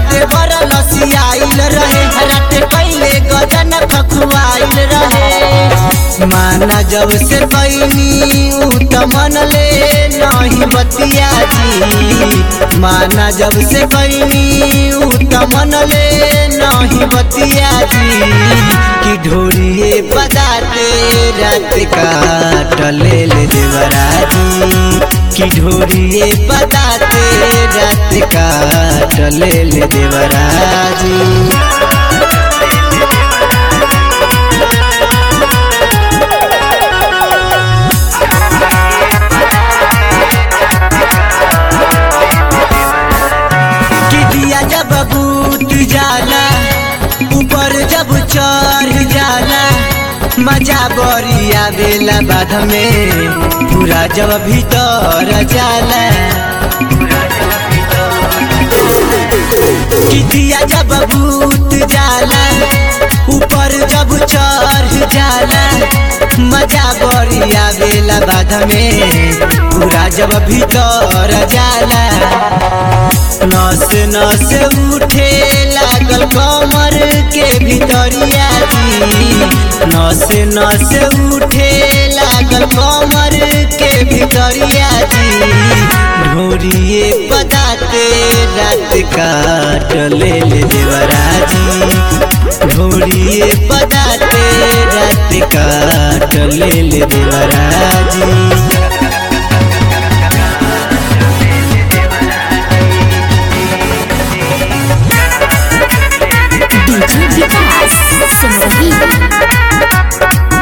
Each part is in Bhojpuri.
देवर लसियाइल रहे रात पहले गजन खखुआइल रहे माना जब से पैनी उ त मन ले नहीं बतिया जी माना जब से पैनी उ त मन ले नहीं बतिया जी कि ढोरिए पदाते रात काटले ले देवराजी कि ढोरिए पदाते रात काटले ले देवराजी कि दिया जब बूट जाला ऊपर जब चढ़ जाला मजा बड़ी आवेला बाध में पूरा जब भीतर जाला कि दिया जब बूट जाला ऊपर जब चढ़ जाला मजा बड़ी आवेला बाध में पूरा जब भीतर जाला नस नस उठे लागल कमर के भीतरिया जी नस नस उठे लागल कमर के भीतरिया जी ढोरिए पदाते रात काट ले ले देवराजी ढोरिए पदाते रात काट ले ले देवराजी डीजे विकास सिमरही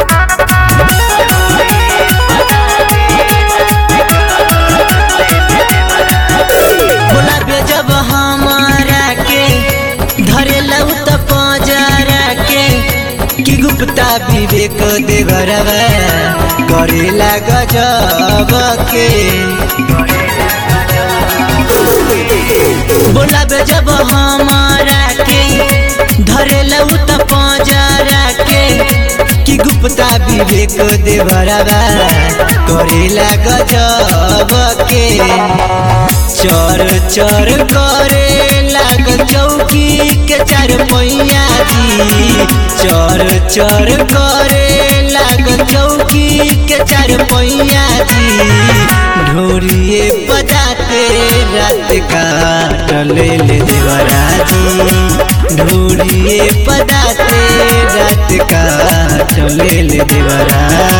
बोला बे जब हमारा के धरे लऊ त पजरा के कि गुप्ता विवेक देवरवा करेला गजब के बोला बे जब हमारा के धरे लऊ त पजरा के कि गुप्ता विवेक देवरवा करेला गजब के चर चर करे लाग चौकी के चार पैया जी चर चर करे लाग चौकी के चार पैया जी ढोरिए बजाते रात काट ले ले देवराजी ढोरिए बजाते रात काट ले ले देवराजी